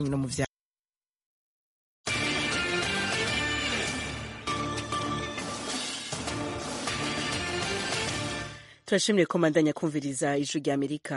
no mu vya turashimire ko mandanya kumviriza ijwi rya amerika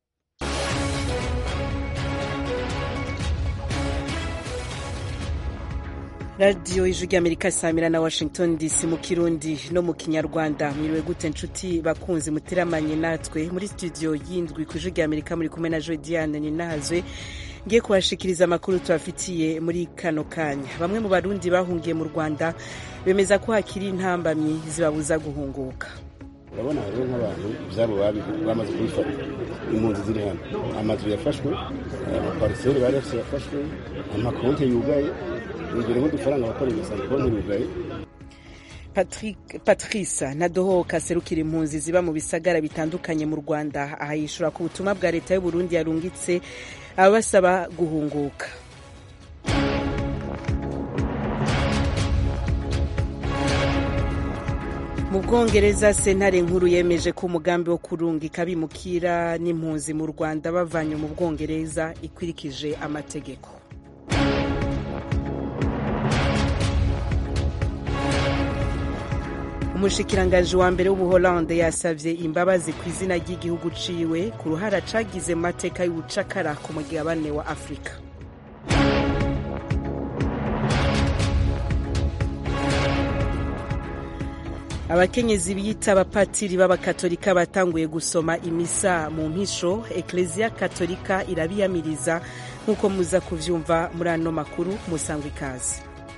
radiyo ijwi rya amerika samira na washington dc mu kirundi no mu kinyarwanda mwiriwe gute nshuti bakunzi muteramanye natwe muri studio y'indwi ku ijwi rya amerika muri kumwe na joy diane ninahazwe ngiye kubashikiriza amakuru tubafitiye muri kano kanya bamwe mu barundi bahungiye mu rwanda bemeza ko hakiri intambamyi zibabuza guhunguka urabona hariho nk'abantu ibyabo bamaze kubifata impunzi ziri hano amazu yafashwe amapariseri bari bafite yafashwe amakonti yugaye imbere nk'udufaranga bakorera usanga konti yugaye patrice nadohoka serukira impunzi ziba mu bisagara bitandukanye mu rwanda aha yishura ku butumwa bwa leta y'uburundi yarungitse abasaba guhunguka mu bwongereza sentare nkuru yemeje ko umugambi wo kurungika abimukira n'impunzi mu rwanda bavanye mu bwongereza ikurikije amategeko umushikirangaji wa mbere w'ubuholande yasavye imbabazi ku izina ry'igihugu ciwe ku ruhara cagize mu mateka y'ubucakara ku mugabane wa afurika abakenyezi biyita abapatiri b'abakatolika batanguye gusoma imisa mu mpisho ekleziya katolika irabiyamiriza nk'uko muza kuvyumva muri ano makuru musangwa ikaze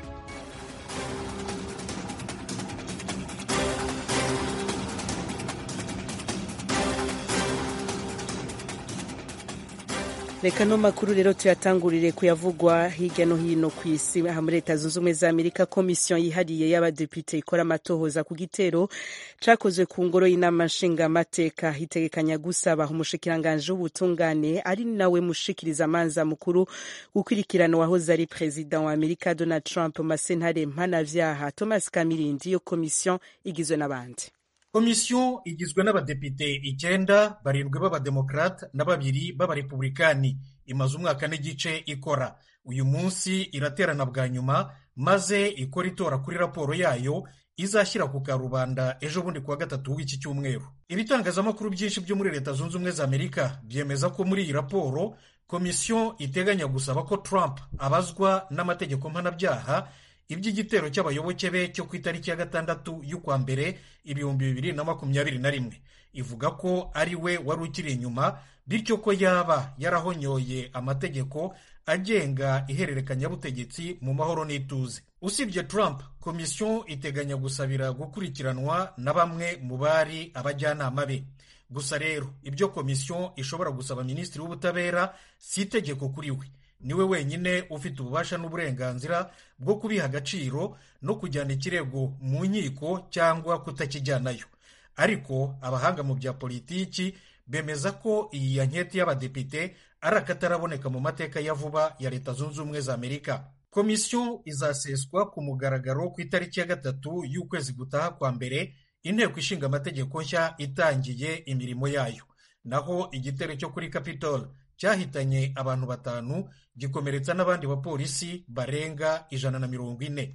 reka no makuru rero tuyatangurire kuyavugwa hirya no hino ku isi aha muri leta zunze ubumwe za amerika komisiyo yihariye y'abadepite ikora amatohoza ku gitero cakozwe ku ngoro y'inama nshingamateka itegekanya gusaba umushikiranganji w'ubutungane ari nawe mushikiriza amanza mukuru gukurikirana uwahoze ari perezida wa amerika donald trump mu masentare mpanavyaha thomas kamirindi iyo komisiyo igizwe n'abandi komisiyo igizwe n'abadepite icyenda barindwi b'abademokarate na babiri b'abarepublikani imaze umwaka n'igice ikora uyu munsi iraterana bwa nyuma maze ikora itora kuri raporo yayo izashyira ku karubanda ejo bundi kuwa gatatu w'iki cyumweru ibitangazamakuru byinshi byo muri leta zunze ubumwe za amerika byemeza ko muri iyi raporo komisiyo iteganya gusaba ko trump abazwa n'amategeko mpanabyaha iby'igitero cy'abayoboke be cyo ku itariki ya gatandatu y'ukwa mbere ibihumbi bibiri na makumyabiri na rimwe ivuga ko ari we wari ukiri inyuma bityo ko yaba yarahonyoye amategeko agenga ihererekanyabutegetsi mu mahoro n'ituze usibye trump komisiyo iteganya gusabira gukurikiranwa na bamwe mu bari abajyanama be gusa rero ibyo komisiyo ishobora gusaba minisitiri w'ubutabera si itegeko kuri we niwe wenyine ufite ububasha n'uburenganzira bwo kubiha agaciro no kujyana ikirego mu nkiko cyangwa kutakijyanayo ariko abahanga mu bya politiki bemeza ko iyi yanketi y'abadepite ari akataraboneka mu mateka ya vuba ya leta zunze ubumwe za amerika komisiyo izaseswa ku mugaragaro ku itariki ya gatatu y'ukwezi gutaha kwa mbere inteko ishinga amategeko nshya itangiye imirimo yayo naho igitero cyo kuri capitol cyahitanye abantu batanu gikomeretsa n'abandi bapolisi barenga ijana na mirongo ine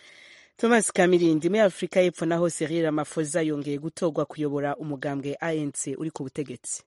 thomas kamirindi muri afurika y'epfo naho serire amafoza yongeye gutorwa kuyobora umugambwe anc uri ku butegetsi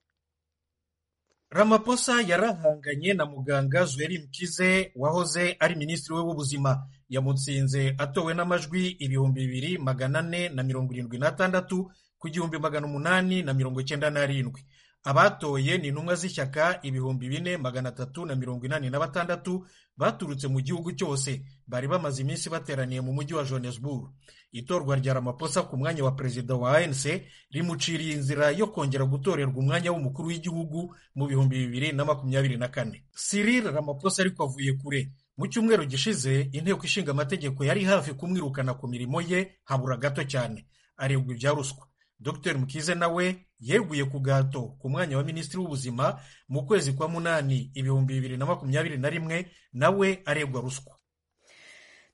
Ramaphosa yarahanganye na muganga Zweli Mkize wahoze ari minisitiri we w'ubuzima yamutsinze atowe n'amajwi ibihumbi bibiri magana ane na mirongo irindwi n'atandatu ku gihumbi magana umunani na mirongo icyenda n'arindwi abatoye ni intumwa z'ishyaka ibihumbi bine magana atatu na mirongo inani na batandatu baturutse mu gihugu cyose bari bamaze iminsi bateraniye mu mujyi wa johannesburg itorwa rya Ramaphosa ku mwanya wa perezida wa ANC rimuciriye inzira yo kongera gutorerwa umwanya w'umukuru w'igihugu mu bihumbi bibiri na makumyabiri na kane Cyril Ramaphosa ariko avuye kure mu cyumweru gishize inteko ishinga amategeko yari hafi kumwirukana ku mirimo ye habura gato cyane aregwa ibya ruswa dr mukize nawe yeguye ku gato ku mwanya wa minisitiri w'ubuzima mu kwezi kwa munani ibihumbi bibiri na makumyabiri na rimwe nawe aregwa ruswa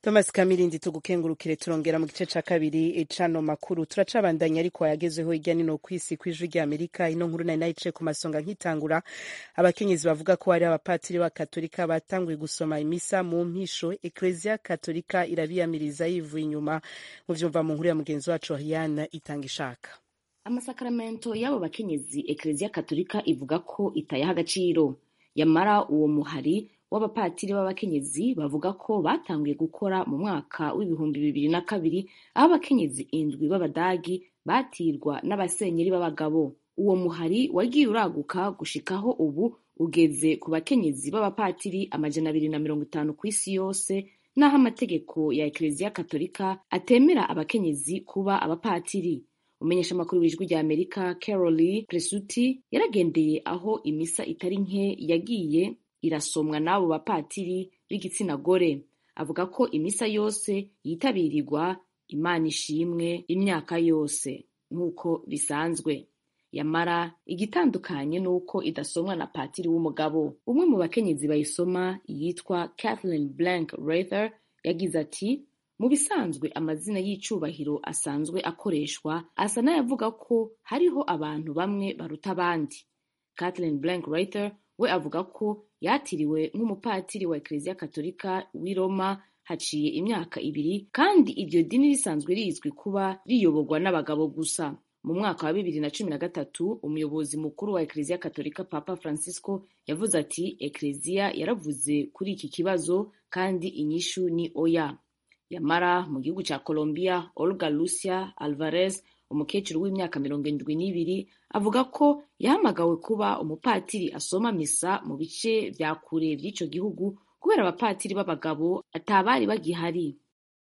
thomas kamirindi tugukengurukire turongera mu gice ca kabiri cano makuru turacabandanya ariko yagezeho hirya nino kw'isi kw'ijwi rya amerika ino nkuru nari nayicaye ku masonga nkitangura abakenyezi bavuga ko hari abapatiri ba katolika batanguye gusoma imisa mu mpisho ekleziya katolika irabiyamiriza yivuye inyuma mu vyumva mu nkuru ya mugenzi wacu Ariane itanga ishaka amasakaramento y'abo bakenyezi ekleziya katolika ivuga ko itayaha agaciro yamara uwo muhari w'abapatiri b'abakenyezi bavuga ko batanguye gukora mu mwaka w'ibihumbi bibiri na kabiri aho abakenyezi indwi b'abadagi batirwa n'abasenyeri b'abagabo uwo muhari wagiye uraguka gushikaho ubu ugeze ku bakenyezi b'abapatiri amajana abiri na mirongo itanu ku isi yose n'aho amategeko ya ekleziya katolika atemera abakenyezi kuba abapatiri umenyesha amakuru w'ijwi rya amerika caroli presuti yaragendeye aho imisa itari nke yagiye irasomwa n'abo bapatiri b'igitsina gore avuga ko imisa yose yitabirirwa imana ishimwe imyaka yose nk'uko bisanzwe yamara igitandukanye n'uko idasomwa na patiri w'umugabo umwe mu bakenyezi bayisoma yitwa kathleen blank rather yagize ati mu bisanzwe amazina y'icubahiro asanzwe akoreshwa asa n'ayavuga ko hariho abantu bamwe baruta abandi kathleen blank rather we avuga ko yatiriwe nk'umupatiri wa ekleziya katolika w'i roma haciye imyaka ibiri kandi iryo dini risanzwe rizwi kuba riyoborwa n'abagabo gusa mu mwaka wa bibiri na cumi na gatatu umuyobozi mukuru wa ekleziya katolika papa francisco yavuze ati ekleziya yaravuze kuri iki kibazo kandi inyishu ni oya yamara mu gihugu cya colombia olga lucia alvarez umukecuru w'imyaka mirongo indwi n'ibiri avuga ko yahamagawe kuba umupatiri asoma misa mu bice vya kure vy'ico gihugu kubera abapatiri b'abagabo atabari bagihari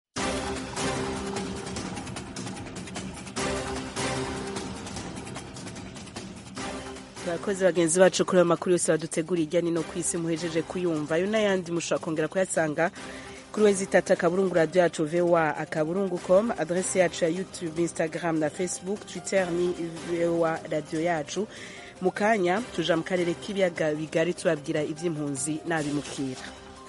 abakozi bagenzi bacu kuri ayo makuru yose badutegura ijya nino ku isi muhejeje kuyumva ayo n'ayandi mushobora kongera kuyasanga kuri wezi itatu akaburungu radiyo yacu voa akaburungu com adrese yacu ya youtube instagram na facebook twitter ni voa radiyo yacu mu kanya tuja mu karere k'ibiyaga bigari tubabwira iby'impunzi n'abimukira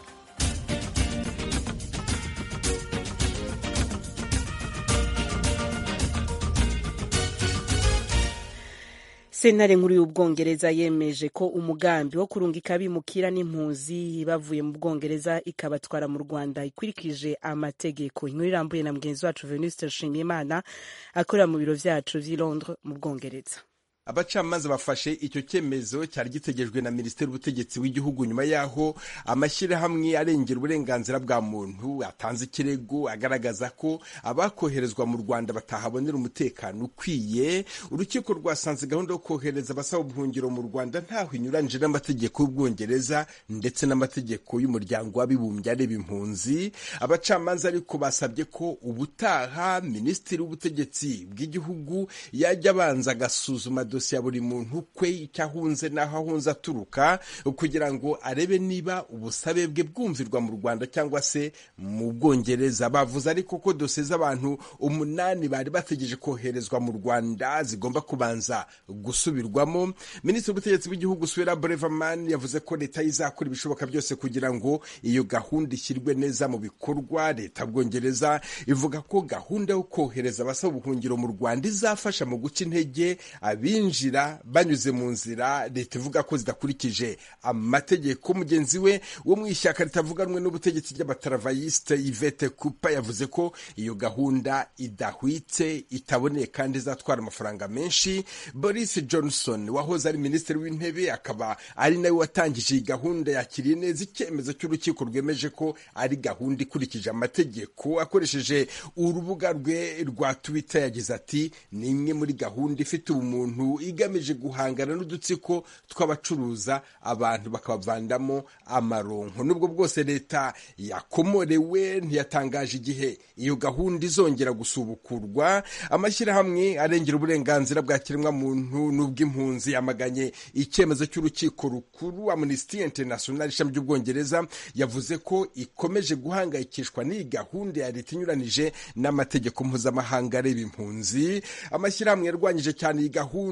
sentare nkuru y'ubwongereza yemeje ko umugambi wo kurungika abimukira n'impunzi bavuye mu bwongereza ikabatwara mu rwanda ikurikije amategeko inkuru irambuye na mugenzi wacu venuste nshimiyimana akorera mu biro vyacu vy'i londres mu bwongereza abacamanza bafashe icyo cyemezo cyari gitegerejwe na minisiteri y'ubutegetsi w'igihugu nyuma y'aho amashyirahamwe arengera uburenganzira bwa muntu atanze ikirego agaragaza ko abakoherezwa mu rwanda batahabonera umutekano ukwiye urukiko rwasanze gahunda yo kohereza abasaba ubuhungiro mu rwanda ntaho inyuranyije n'amategeko y'ubwongereza ndetse n'amategeko y'umuryango w'abibumbye areba impunzi abacamanza ariko basabye ko ubutaha minisitiri w'ubutegetsi bw'igihugu yajya abanza agasuzuma dosiye ya buri muntu kwe icyo ahunze n'aho ahunze aturuka kugira ngo arebe niba ubusabe bwe bwumvirwa mu rwanda cyangwa se mu bwongereza bavuze ariko ko dosiye z'abantu umunani bari bategereje koherezwa mu rwanda zigomba kubanza gusubirwamo minisitiri w'ubutegetsi bw'igihugu suwera breverman yavuze ko leta izakora ibishoboka byose kugira ngo iyo gahunda ishyirwe neza mu bikorwa leta bwongereza ivuga ko gahunda yo kohereza abasaba ubuhungiro mu rwanda izafasha mu guca intege abinjira banyuze mu nzira leta ivuga ko zidakurikije amategeko mugenzi we wo mu ishyaka ritavuganwe n'ubutegetsi ry'abataravayiste yvette kupa yavuze ko iyo gahunda idahwitse itaboneye kandi izatwara amafaranga menshi boris johnson wahoze ari minisitiri w'intebe akaba ari nawe watangije iyi gahunda yakiriye neza icyemezo cy'urukiko rwemeje ko ari gahunda ikurikije amategeko akoresheje urubuga rwe rwa twitter yagize ati ni imwe muri gahunda ifite ubumuntu igamije guhangana n'udutsiko tw'abacuruza abantu bakabavandamo amaronko nubwo bwose leta yakomorewe ntiyatangaje igihe iyo gahunda izongera gusubukurwa amashyirahamwe arengera uburenganzira bwa kiremwamuntu n'ubw'impunzi yamaganye icyemezo cy'urukiko rukuru amnesty international ishami ry'ubwongereza yavuze ko ikomeje guhangayikishwa n'iyi gahunda ya leta inyuranije n'amategeko mpuzamahanga areba impunzi amashyirahamwe yarwanyije cyane iyi gahunda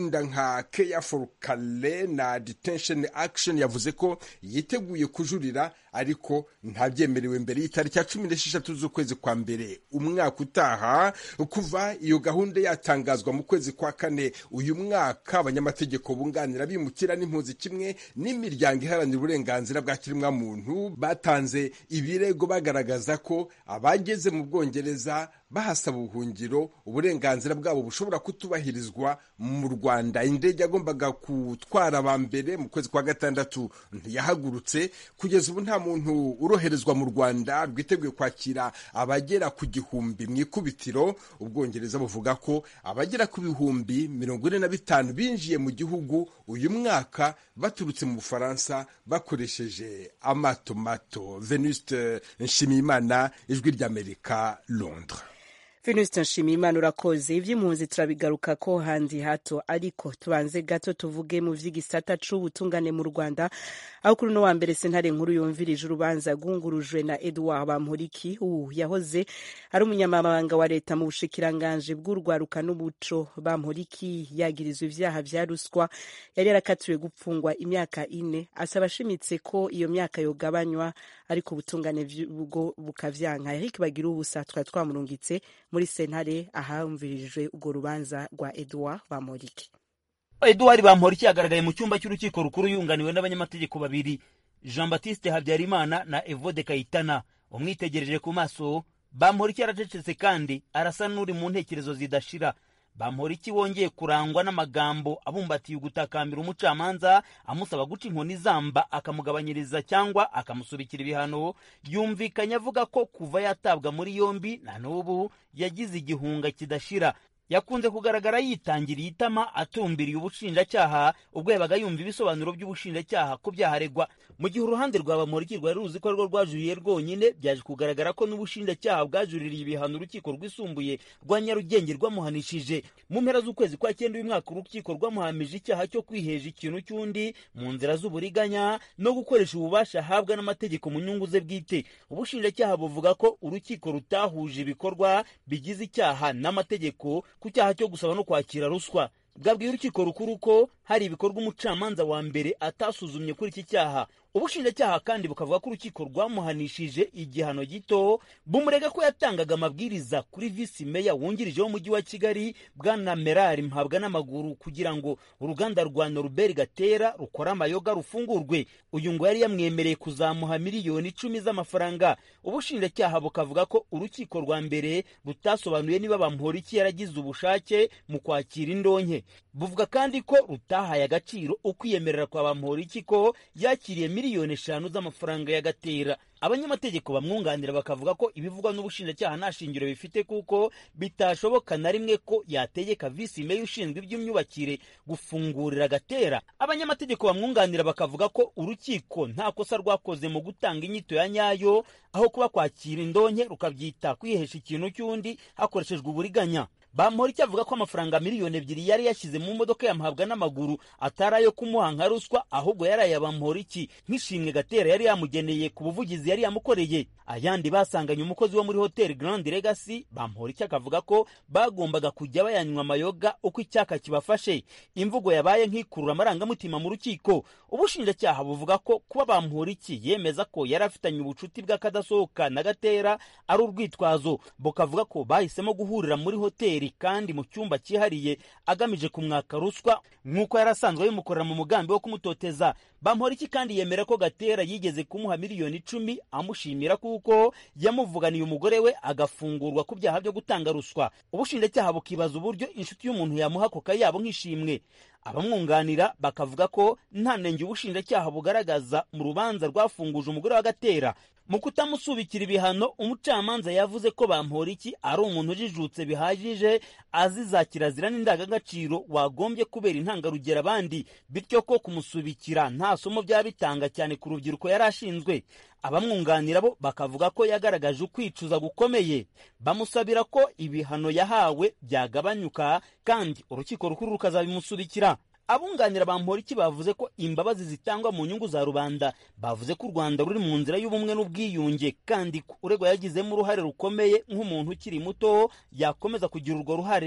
gahunda nka care for kale na detention action yavuze ko yiteguye kujurira ariko ntabyemerewe mbere y'itariki ya cumi n'esheshatu z'ukwezi kwa mbere umwaka utaha kuva iyo gahunda yatangazwa mu kwezi kwa kane uyu mwaka abanyamategeko bunganira bimukira n'impunzi kimwe n'imiryango iharanira uburenganzira bwa kiremwamuntu batanze ibirego bagaragaza ko abageze mu bwongereza bahasaba ubuhungiro uburenganzira bwabo bushobora kutubahirizwa mu rwanda indege yagombaga gutwara aba mbere mu kwezi kwa gatandatu ntiyahagurutse kugeza ubu nta muntu uroherezwa mu rwanda rwiteguye kwakira abagera ku gihumbi mu ikubitiro ubwongereza buvuga ko abagera ku bihumbi mirongo ine na bitanu binjiye mu gihugu uyu mwaka baturutse mu bufaransa bakoresheje amato mato venuste nshimiyimana ijwi ry'amerika londres Venuste Nshimiyimana urakoze ivy'impunzi turabigaruka ko handi hato ariko tubanze gato tuvuge mu vy'igisata c'ubutungane mu Rwanda aho kuri no wa mbere sentare nkuru yumvirije urubanza rwungurujwe na Edouard Bamporiki ubu yahoze ari umunyamabanga wa leta mu bushikiranganje bw'urwaruka n'umuco Bamporiki yagirizwa ivyaha vya ruswa yari yarakatiwe gupfungwa imyaka ine asaba ashimitse ko iyo myaka yogabanywa ariko ubutungane bwo bukavyanka Eric bagira ubusa twari twamurungitse muri sentare ahamvirijwe urwo rubanza rwa Edouard Bamporiki Edouard Bamporiki yagaragaye mu cyumba cy'urukiko rukuru yunganiwe n'abanyamategeko babiri Jean Baptiste Habyarimana na Evode Kayitana umwitegereje ku maso Bamporiki yaracecetse kandi arasa n'uri mu ntekerezo zidashira Bamporiki wongeye kurangwa n'amagambo abumbatiye ugutakambira umucamanza amusaba guca inkoni zamba akamugabanyiriza cyangwa akamusubikira ibihano yumvikanye avuga ko kuva yatabwa muri yombi na n'ubu yagize igihunga kidashira yakunze kugaragara yitangiriye itama atumbiriye ubushinjacyaha ubwo yabaga yumva ibisobanuro by'ubushinjacyaha ku byaha aregwa mu gihe uruhande rwa bamuriki rwari ruzi ko rwo rwajuriye rwonyine byaje kugaragara ko n'ubushinjacyaha bwajuririye ibihano urukiko rwisumbuye rwa nyarugenge rwamuhanishije mu mpera z'ukwezi kwa cyenda uyu mwaka urukiko rwamuhamije icyaha cyo kwiheja ikintu cy'undi mu nzira z'uburiganya no gukoresha ububasha ahabwa n'amategeko mu nyungu ze bwite ubushinjacyaha buvuga ko urukiko rutahuje ibikorwa bigize icyaha n'amategeko ku cyaha cyo gusaba no kwakira ruswa bwabwiye urukiko rukuru ko hari ibikorwa umucamanza wa mbere atasuzumye kuri iki cyaha ubushinjacyaha kandi bukavuga ko urukiko rwamuhanishije igihano gito bumurega ko yatangaga amabwiriza kuri visi meya wungirije w'umujyi wa kigali bwana merari mpabwa n'amaguru kugira ngo uruganda rwa noruberi gatera rukora amayoga rufungurwe uyu ngo yari yamwemereye kuzamuha miliyoni icumi z'amafaranga ubushinjacyaha bukavuga ko urukiko rwa mbere rutasobanuye niba bamporiki yaragize ubushake mu kwakira indonke buvuga kandi ko rutahaye agaciro ukwiyemerera kwa bamporiki ko yakiriye miliyoni eshanu z'amafaranga y'agatera abanyamategeko bamwunganira bakavuga ko ibivugwa n'ubushinjacyaha nta shingiro bifite kuko bitashoboka na rimwe ko yategeka visi meya ushinzwe iby'imyubakire gufungurira agatera abanyamategeko bamwunganira bakavuga ko urukiko nta kosa rwakoze mu gutanga inyito ya nyayo aho kuba kwakira indonke rukabyita kwihesha ikintu cy'undi hakoreshejwe uburiganya bamporiki avuga ko amafaranga miliyoni ebyiri yari yashyize mu modoka yamuhabwa n'amaguru atari ayo kumuha nka ruswa ahubwo yari aya bamporiki nk'ishimwe gatera yari yamugeneye ku buvugizi yari yamukoreye ayandi basanganye umukozi wo muri hoteli Grand Legacy bamporiki akavuga ko bagombaga kujya bayanywa amayoga uko icyaka kibafashe imvugo yabaye nk'ikurura amarangamutima mu rukiko ubushinjacyaha buvuga ko kuba bamporiki yemeza ko yari afitanye ubucuti bw'akadasohoka na gatera ari urwitwazo bukavuga ko bahisemo guhurira muri hoteli kandi mu cyumba cyihariye agamije kumwaka ruswa nk'uko yari asanzwe bimukorera mu mugambi wo kumutoteza bamporiki kandi yemera ko gatera yigeze kumuha miliyoni icumi amushimira kuko yamuvuganiye umugore we agafungurwa ku byaha byo gutanga ruswa ubushinjacyaha bukibaza uburyo inshuti y'umuntu yamuha ako kayabo nk'ishimwe abamwunganira bakavuga ko nta nenge ubushinjacyaha bugaragaza mu rubanza rwafunguje umugore wa gatera mu kutamusubikira ibihano umucamanza yavuze ko bamporiki ari umuntu ujijutse bihagije azi za kirazira n'indangagaciro wagombye kubera intangarugero abandi bityo ko kumusubikira nta somo byaba bitanga cyane ku rubyiruko yari ashinzwe abamwunganira bo bakavuga ko yagaragaje ukwicuza gukomeye bamusabira ko ibihano yahawe byagabanyuka kandi urukiko rukuru rukazabimusubikira abunganira bamporiki bavuze ko imbabazi zitangwa mu nyungu za rubanda bavuze ko u rwanda ruri mu nzira y'ubumwe n'ubwiyunge kandi uregwa yagizemo uruhare rukomeye nk'umuntu ukiri muto yakomeza kugira urwo ruhare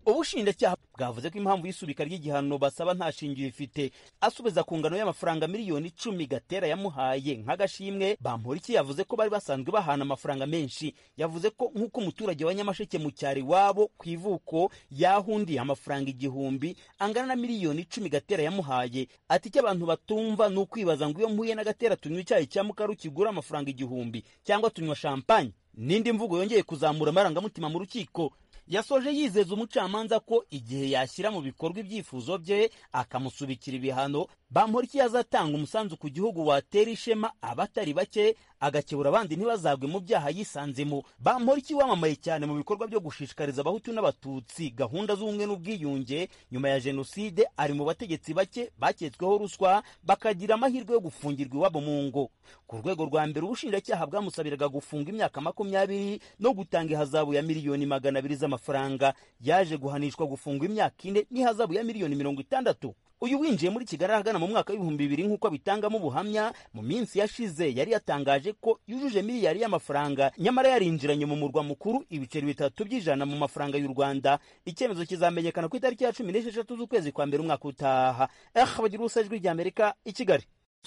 ubushinjacyaha bwavuze ko impamvu y'isubika ry'igihano basaba nta shingiro ifite asubiza ku ngano y'amafaranga miliyoni icumi gatera yamuhaye nk'agashimwe bamporiki yavuze ko bari basanzwe bahana amafaranga menshi yavuze ko nk'uko umuturage wa nyamasheke mu cyaro iwabo ku ivuko yahundiye amafaranga igihumbi angana na miliyoni icumi gatera yamuhaye ati icyo abantu batumva ni ukwibaza ngo iyo mpuye na gatera tunywa icyayi cya mukaru kigura amafaranga igihumbi cyangwa tunywa champagne n'indi mvugo yongeye kuzamura amarangamutima mu rukiko yasoje yizeza umucamanza ko igihe yashyira mu bikorwa ibyifuzo bye akamusubikira ibihano bamporiki yazatanga umusanzu ku gihugu watera ishema abatari bake agakebura abandi ntibazagwe mu byaha yisanzemo bamporiki wamamaye cyane mu bikorwa byo gushishikariza abahutu n'abatutsi gahunda z'ubumwe n'ubwiyunge nyuma ya jenoside ari mu bategetsi bake baketsweho ruswa bakagira amahirwe yo gufungirwa iwabo mu ngo ku rwego rwa mbere ubushinjacyaha bwamusabiraga gufunga imyaka makumyabiri no gutanga ihazabu ya miliyoni magana abiri z'amafaranga yaje guhanishwa gufungwa imyaka ine n'ihazabu ya miliyoni mirongo itandatu uyu winjiye muri kigali ahagana mu mwaka w'ibihumbi bibiri nk'uko abitangamo ubuhamya mu minsi yashize yari yatangaje ko yujuje miliyari y'amafaranga nyamara yarinjiranye mu murwa mukuru ibiceri bitatu by'ijana mu mafaranga y'u rwanda icyemezo kizamenyekana ku itariki ya cumi n'esheshatu z'ukwezi kwa mbere umwaka utaha eh bagira ubusa ijwi ry'amerika i kigali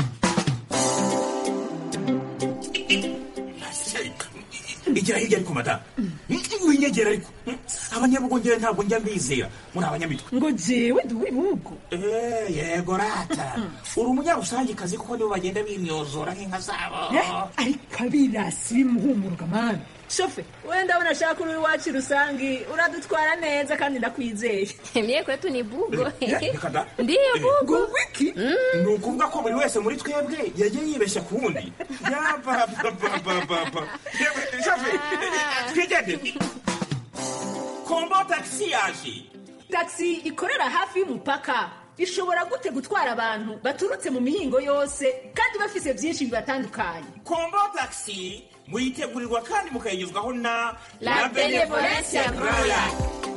igira hirya ariko madamu winyegera ariko abanyabugongera ntabwo njya mbizera muri abanyamitwe ngo jewe ndi uw'ibihugu Eh, yego rata uri umunyarusangikazi kuko nibo bagenda bimyozora nk'inka zabo ariko abirasi bimuhumuruka mani shofe wenda abona ashaka uri iwacu rusangi uradutwara neza kandi ndakwizeye Mie kwetu ni bugo. Eh, reka da. Ndiyo bugo. ngo wiki ni ukuvuga ko buri wese muri twebwe yagiye yibeshya ku wundi yabababababa yewe shafe twigendere kombo tagisi yaje taxi ikorera hafi y'umupaka ishobora gute gutwara abantu baturutse mu mihingo yose kandi bafise byinshi bibatandukanye kombo tagisi muyitegurirwa kandi mukayigezwaho na La Benevolencia Royal.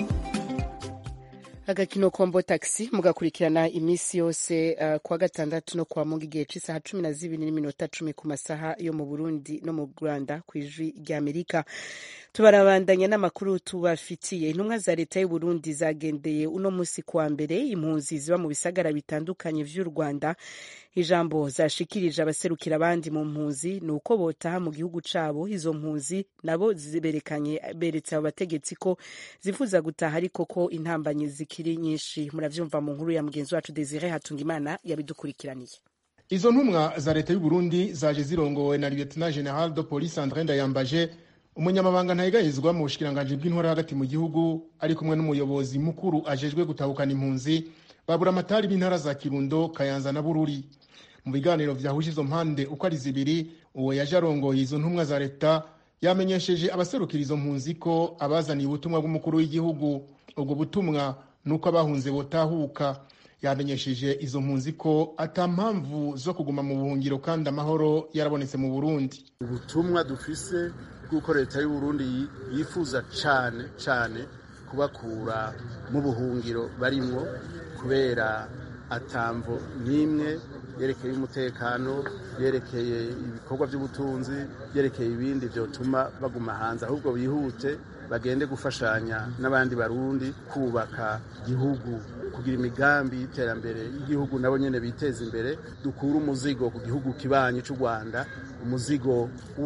agakino kombo taxi mugakurikirana iminsi yose uh, kuwa gatandatu no kuwa mungu igihe c'isaha cumi na zibiri n'iminota cumi ku masaha yo mu burundi no mu rwanda ku ijwi ry'amerika tubarabandanya n'amakuru tubafitiye intumwa za leta y'uburundi zagendeye uno munsi kuwa mbere impunzi ziba mu bisagara bitandukanye vy'u rwanda ijambo zashikirije abaserukira abandi mu mpunzi ni uko botaha mu gihugu cabo izo mpunzi nabo ziberekanye beretse abo bategetsi ko zifuza gutaha ariko ko intambanyi zikiri nyinshi muravyumva mu nkuru ya mugenzi wacu desire hatungimana yabidukurikiraniye izo ntumwa za leta y'u Burundi zaje zirongowe na lieutenant general de police André Ndayambaje umunyamabanga ntayegayezwa mu bushikiranganji bw'intwara hagati mu gihugu ari kumwe n'umuyobozi mukuru ajejwe gutahukana impunzi babura amatari b'intara za Kirundo Kayanza na Bururi mu biganiro vyahuje izo mpande uko ari zibiri uwo yaje arongoye izo ntumwa za leta yamenyesheje abaserukira izo mpunzi ko abazaniye ubutumwa bw'umukuru w'igihugu ubwo butumwa nuko abahunze botahuka yamenyesheje izo mpunzi ko ata mpamvu zo kuguma mu buhungiro kandi amahoro yarabonetse mu Burundi ubutumwa dufise bw'uko leta y'u Burundi yi- yifuza cane cane kubakura mu buhungiro barimwo kubera atamvo n'imwe yerekeye umutekano yerekeye ibikorwa by'ubutunzi yerekeye ibindi vyotuma baguma hanze ahubwo bihute bagende gufashanya n'abandi barundi kubaka igihugu kugira imigambi y'iterambere y'igihugu nabo nyene biteza imbere dukura umuzigo ku gihugu kibanyi c'u Rwanda umuzigo wo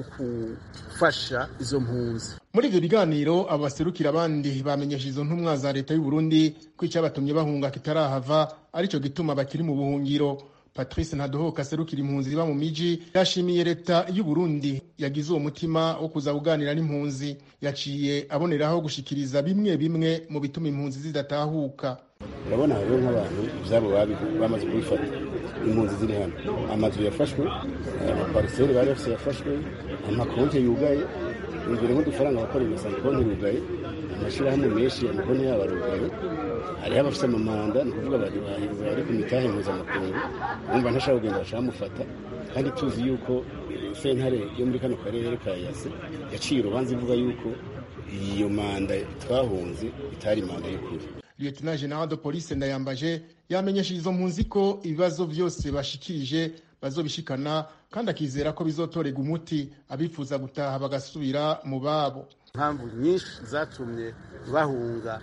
gufasha izo mpunzi muri ivyo biganiro abo baserukira abandi bamenyesha izo ntumwa za leta y'u Burundi ko icyabatumye bahunga kitarahava arico gituma bakiri mu buhungiro Patrice Ntadohoka aserukira impunzi ziba mu miji yashimiye leta y'u Burundi yagize uwo mutima wo kuza kuganira n'impunzi yaciye aboneraho gushikiriza bimwe bimwe mu bituma impunzi zidatahuka urabona rero nk'abantu ibyabo babi- bamaze kubifata impunzi ziri hano amazu yafashwe amapariseri bari bafite yafashwe amakonti yugaye imbere nk'udufaranga abakorera ugasanga konti yugaye amashyirahamwe menshi amakonti yabo arugaye hariho abafite amamanda ni ukuvuga bari bari ku mitahe mpuzamakungu bumva ntashaka kugenda bashaka bamufata kandi tuzi yuko sentare yo muri kano karere ka yase yaciye urubanza ivuga yuko iyo manda twahunze itari manda y'ukuri Lieutenant General de Police Ndayambaje yamenyesheje izo mpunzi ko ibibazo byose bashikirije bazobishikana kandi akizera ko bizotorega umuti abifuza gutaha bagasubira mu babo impamvu nyinshi zatumye bahunga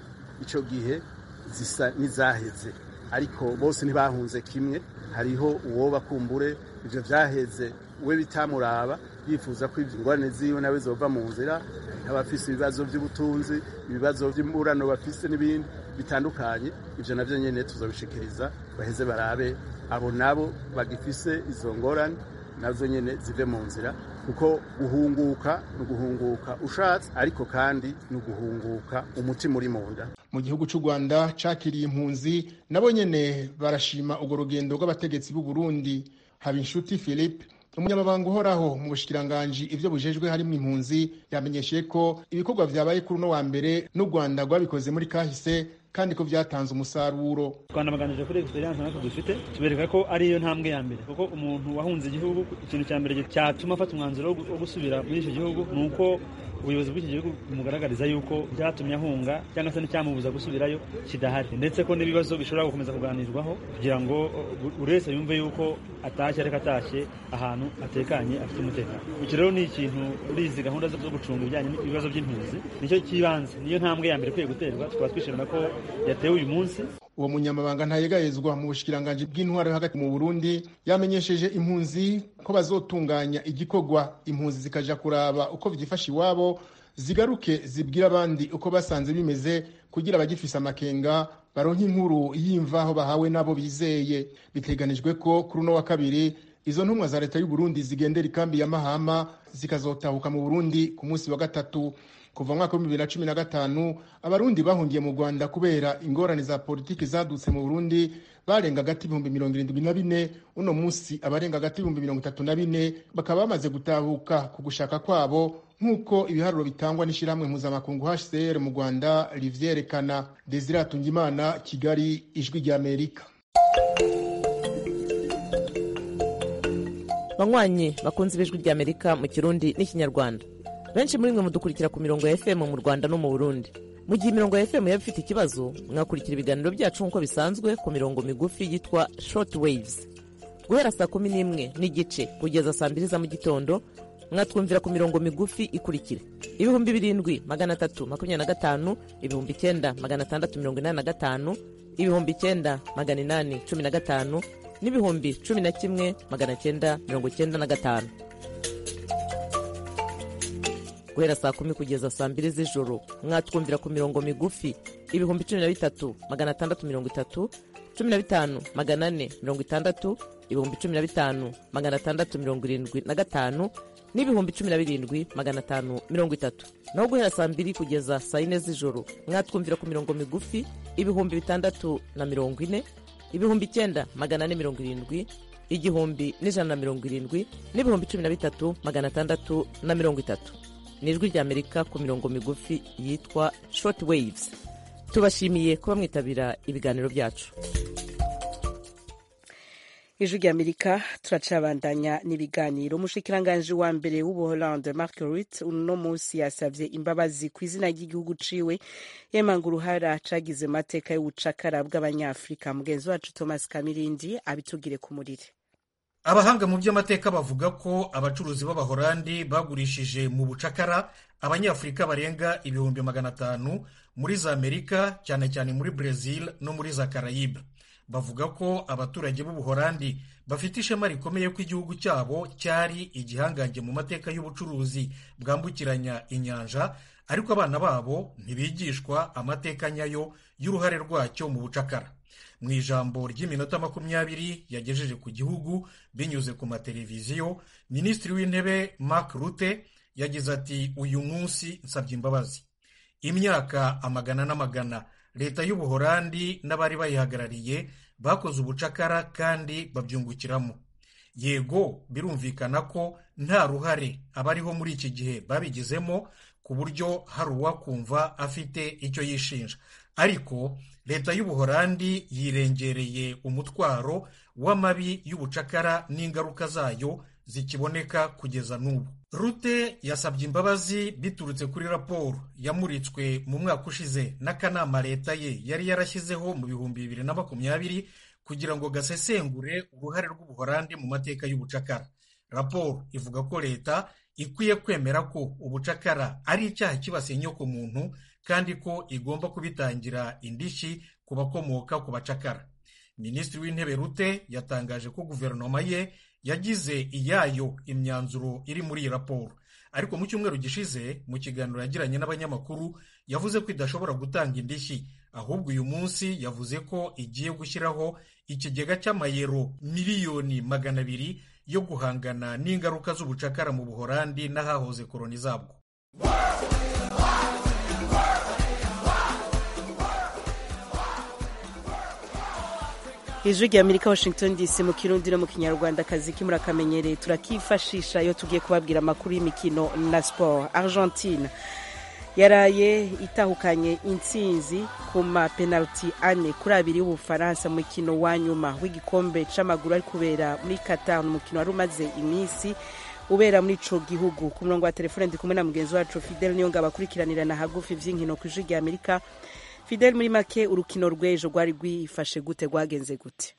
icyo gihe zisa n'izaheze ariko bose ntibahunze kimwe hariho uwo bakumbure ibyo byaheze we bitamuraba yifuza ko ingorane ziwe nawe zova mu nzira abafise ibibazo by'ubutunzi ibibazo by'imburano bafise n'ibindi bitandukanye ibyo nabyo nyine tuzabishikiriza baheze barabe abo nabo bagifise izo ngorane nazo nyine zive mu nzira kuko guhunguka ni uguhunguka ushatse ariko kandi ni uguhunguka umutima uri mu nda mu gihugu cy'u rwanda cakiriye impunzi nabo nyene barashima urwo rugendo rw'abategetsi b'u burundi habinshuti philippe umunyamabanga uhoraho mu bushikiranganji ivyo bujejwe harimo impunzi yamenyesheje ko ibikorwa vyabaye kuri uno wa mbere n'u rwanda rwabikoze muri kahise kandi ko byatanze umusaruro twanabaganije kuri experience natwe dufite tubereka ko ariyo ntambwe ya mbere kuko umuntu wahunze igihugu ikintu cya mbere cyatuma afata umwanzuro wo gusubira muri icyo gihugu ni uko ubuyobozi bw'iki gihugu bumugaragariza yuko byatumye ahunga cyangwa se n'icyamubuza gusubirayo kidahari ndetse ko n'ibibazo bishobora gukomeza kuganirwaho kugira ngo buri wese yumve yuko atashye ariko atashye ahantu atekanye afite umutekano iki rero ni ikintu muri izi gahunda zo gucunga ibijyanye n'ibibazo by'impunzi nicyo cy'ibanze niyo ntambwe ya mbere ikwiye guterwa tukaba twishimira ko yatewe uyu munsi uwo munyamabanga ntayegayezwa mu bushikiranganji bw'intwaro hagati mu burundi yamenyesheje impunzi ko bazotunganya igikorwa impunzi zikaja kuraba uko vyifasha iwabo zigaruke zibwira abandi uko basanze bimeze kugira abagifise amakenga baronke inkuru y'imvaho bahawe n'abo bizeye biteganijwe ko kuri uno wa kabiri izo ntumwa za leta y'u Burundi zigendera ikambi ya Mahama zikazotahuka mu Burundi ku munsi wa gatatu kuva mwaka w'ibihumbi bibiri na cumi na gatanu abarundi bahungiye mu rwanda kubera ingorane za politiki zadutse mu burundi barenga agati ibihumbi mirongo irindwi na bine uno munsi abarenga agati ibihumbi mirongo itatu na bine bakaba bamaze gutahuka ku gushaka kwabo nk'uko ibiharuro bitangwa n'ishyirahamwe mpuzamakungu hcr mu rwanda rivyerekana desire atungimana kigali ijwi ry'amerika banywanyi bakunze ibijwi ry'amerika mu kirundi n'ikinyarwanda benshi muri mwe mudukurikira ku mirongo ya fm mu rwanda no mu burundi mu gihe imirongo ya fm yaba ifite ikibazo mwakurikira ibiganiro byacu nk'uko bisanzwe ku mirongo migufi yitwa short waves guhera saa kumi n'imwe n'igice kugeza saa mbiri za mu gitondo mwatwumvira ku mirongo migufi ikurikira ibihumbi birindwi magana atatu makumyabiri na gatanu ibihumbi icyenda magana atandatu mirongo inani na gatanu ibihumbi icyenda magana inani cumi na gatanu n'ibihumbi cumi na kimwe magana cyenda mirongo cyenda na gatanu guhera saa kumi kugeza saa mbiri z'ijoro mwatwumvira ku mirongo migufi ibihumbi cumi na bitatu magana atandatu mirongo itatu cumi na bitanu magana ane mirongo itandatu ibihumbi cumi na bitanu magana atandatu mirongo irindwi na gatanu n'ibihumbi cumi na birindwi magana atanu mirongo itatu naho guhera saa mbiri kugeza saa yine z'ijoro mwatwumvira ku mirongo migufi ibihumbi bitandatu na mirongo ine ibihumbi icyenda magana ane mirongo irindwi igihumbi n'ijana na mirongo irindwi n'ibihumbi cumi na bitatu magana atandatu na mirongo itatu ni ijwi ry'amerika ku mirongo migufi yitwa short waves tubashimiye kuba mwitabira ibiganiro byacu ijwi ry'amerika turacabandanya n'ibiganiro umushikiranganji wa mbere w'ubuholande mark rutte uno munsi yasabye imbabazi ku izina ry'igihugu ciwe yemanga uruhara cagize mateka y'ubucakara bw'abanyafurika mugenzi wacu thomas kamirindi abitugire ku murire abahanga mu by'amateka bavuga ko abacuruzi b'abahorandi bagurishije mu bucakara abanyafurika barenga ibihumbi magana atanu muri za amerika cyane cyane muri brezil no muri za karayibe bavuga ko abaturage b'ubuhorandi bafite ishema rikomeye ko igihugu cyabo cyari igihangange mu mateka y'ubucuruzi bwambukiranya inyanja ariko abana babo ntibigishwa amateka nyayo y'uruhare rwacyo mu bucakara mu ijambo ry'iminota makumyabiri yagejeje ku gihugu binyuze ku mateleviziyo minisitiri w'intebe mark rute yagize ati uyu munsi nsabye imbabazi imyaka amagana n'amagana leta y'ubuhorandi n'abari bayihagarariye bakoze ubucakara kandi babyungukiramo yego birumvikana ko nta ruhare abariho muri iki gihe babigizemo ku buryo hari uwakumva afite icyo yishinja ariko leta y'ubuhorandi yirengereye umutwaro w'amabi y'ubucakara n'ingaruka zayo zikiboneka kugeza n'ubu rute yasabye imbabazi biturutse kuri raporo yamuritswe mu mwaka ushize n'akanama leta ye yari yarashyizeho mu bihumbi bibiri na makumyabiri kugira ngo gasesengure uruhare rw'ubuhorandi mu mateka y'ubucakara raporo ivuga ko leta ikwiye kwemera ko ubucakara ari icyaha kibasiye inyokomuntu kandi ko igomba kubitangira indishyi ku bakomoka ku bacakara minisitiri w'intebe rute yatangaje ko guverinoma ye yagize iyayo imyanzuro iri muri iyi raporo ariko mu cyumweru gishize mu kiganiro yagiranye n'abanyamakuru yavuze ko idashobora gutanga indishyi ahubwo uyu munsi yavuze ko igiye gushyiraho ikigega cy'amayero miliyoni magana abiri yo guhangana n'ingaruka z'ubucakara mu buhorandi n'ahahoze koroni zabwo ijwi rya amerika washington dc mu kirundi no mu kinyarwanda akazi kimura akamenyereye turakifashisha iyo tugiye kubabwira amakuru y'imikino na siporo argentine yaraye itahukanye intsinzi ku mapenaliti ane kuri abiri y'ubufaransa mu mukino wa nyuma w'igikombe c'amaguru ari kubera muri qatar umukino wari umaze iminsi ubera muri ico gihugu ku murongo wa telefone ndi kumwe na mugenzi wacu fidel niyo ngabo akurikiranirana hagufi vy'inkino ku ijwi rya amerika fidel muri make urukino rw'ejo rwari rwifashe gute rwagenze gute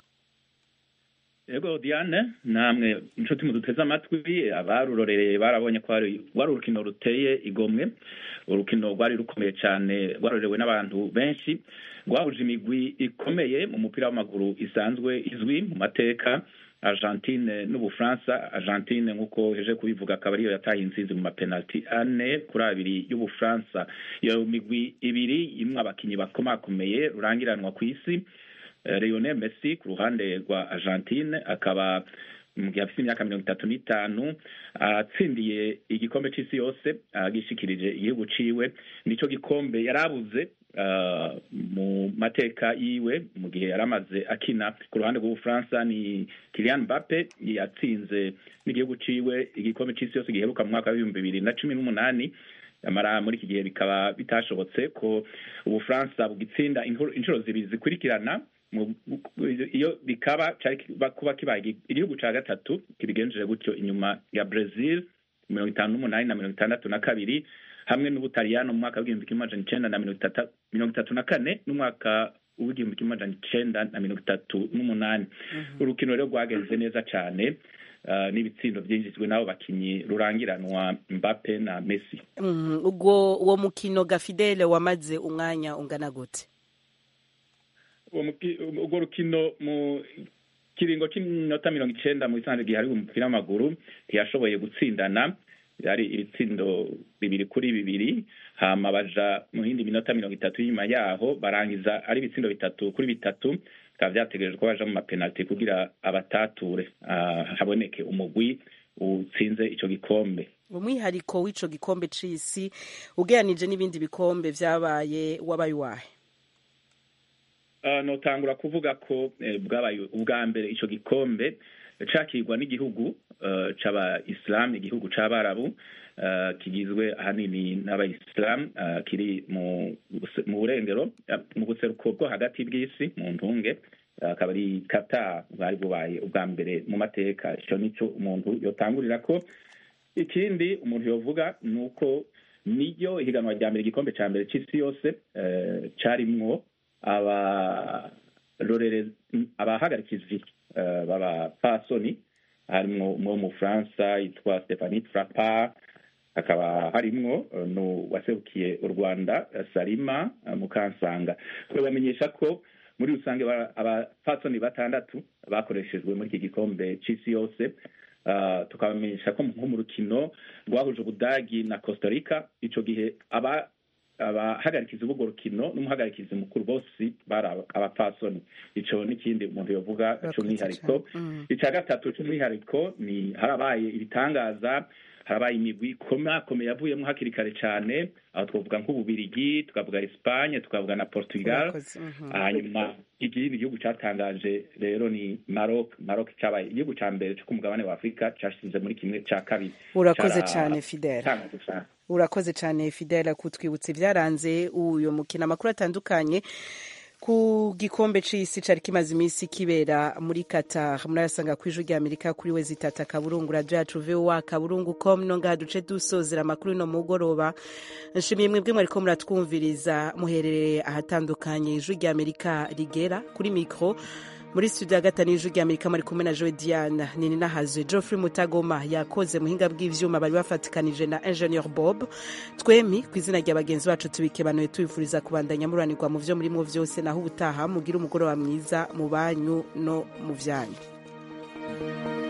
yego diane namwe inshuti muduteze amatwi abarurorereye barabonye ko wari urukino ruteye igomwe urukino rwari rukomeye cyane rwarorewe n'abantu benshi rwahuje imigwi ikomeye mu mupira w'amaguru isanzwe izwi mu mateka argentine n'ubufaransa argentine nk'uko heje kubivuga akaba ariyo yataye intsinzi mu mapenaliti ane kuri abiri y'ubufaransa iyo migwi ibiri imwe abakinnyi bakomakomeye rurangiranwa ku isi Lionel Messi ku ruhande rwa Argentine akaba mu gihe afite imyaka mirongo itatu n'itanu atsindiye igikombe c'isi yose agishikirije igihugu ciwe nico gikombe yarabuze mu mateka yiwe mu gihe yari amaze akina ku ruhande rw'ubufaransa ni Kylian Mbappe yatsinze n'igihugu ciwe igikombe c'isi yose giheruka mu mwaka w'ibihumbi bibiri na cumi n'umunani amara muri iki gihe bikaba bitashobotse ko ubufaransa bugitsinda inshuro zibiri zikurikirana iyo bikaba kuba kibaye igihugu cya gatatu kibigenjeje gutyo inyuma ya Brazil mirongo itanu n'umunani na mirongo itandatu na kabiri hamwe n'ubutaliyano mu mwaka w'igihumbi kimwe amajana icenda na mirongo itatu na kane n'umwaka w'igihumbi kimwe amajana icenda na mirongo itatu n'umunani urukino rero rwagenze neza cyane n'ibitsindo byinjijwe n'abo bakinnyi rurangiranwa Mbappe na Messi ubwo uwo mukino gafidele wamaze umwanya ungana gute urwo rukino mu kiringo cy'iminota mirongo icenda mu isanzwe gihe hari umupira w'amaguru ntiyashoboye gutsindana yari ibitsindo bibiri kuri bibiri hama baja mu yindi minota mirongo itatu y'inyuma yaho barangiza ari ibitsindo bitatu kuri bitatu bikaba vyategerejwe ko baja mu mapenaliti kugira abatature haboneke umugwi utsinze ico gikombe umwihariko w'ico gikombe c'isi ugeranije n'ibindi bikombe vyabaye wabaye uwahe notangura kuvuga ko bwabaye ubwa mbere icyo gikombe cakirwa n'igihugu c'abayisilamu igihugu c'abarabu kigizwe ahanini n'abayisilamu kiri mu burengero mu buseruko bwo hagati bw'isi mu ntunge akaba ari kata bwari bubaye ubwa mbere mu mateka icyo nicyo umuntu yotangurira ko ikindi umuntu yovuga ni uko niyo ihiganwa rya mbere igikombe cya mbere cy'isi yose carimwo abarorerezi abahagarikizi b'abapasoni harimwo umwe w'umufaransa yitwa stephanie frapa hakaba harimwo n'uwaserukiye u rwanda salima mukansanga bamenyesha ko muri rusange abapasoni batandatu bakoreshejwe muri iki gikombe c'isi yose tukabamenyesha ko nko mu rukino rwahuje ubudagi na costa rica ico gihe aba abahagarikizi b'urwo rukino n'umuhagarikizi mukuru bose bari abapfasoni ico n'ikindi umuntu yovuga c'umwihariko ica gatatu c'umwihariko ni harabaye ibitangaza harabaye imigwi ikomakomeye yavuyemo hakiri kare cyane aho twavuga nk'ububirigi tukavuga Espagne tukavuga na Portugal hanyuma ikindi gihugu cyatangaje rero ni Maroc Maroc cyabaye igihugu cya mbere cyo ku mugabane wa Afurika cyashize muri kimwe cya kabiri urakoze cyane Fidel urakoze cyane Fidel kutwibutsa ibyaranze uyu mukino amakuru atandukanye ku gikombe c'isi cari kimaze iminsi kibera muri Qatar murayasanga ku ijwi rya Amerika kuri we zitata kaburungu radio yacu VOA kaburungu com no ngaha duce dusozera amakuru no mugoroba nshimiye mwebwe mwariko muratwumviriza muherereye ahatandukanye ijwi rya Amerika rigera kuri mikro muri studio ya gatanu y'ijwi ry'amerika muri kumwe na joe diana nini nahazwe geoffrey mutagoma yakoze muhinga bw'ivyuma bari bafatikanije na ingenieur bob twemi ku izina rya bagenzi bacu tubikebanuye tubifuriza kubandanya muranirwa mu vyo murimwo vyose naho ubutaha mugira umugoroba mwiza mu banyu no mu vyanyu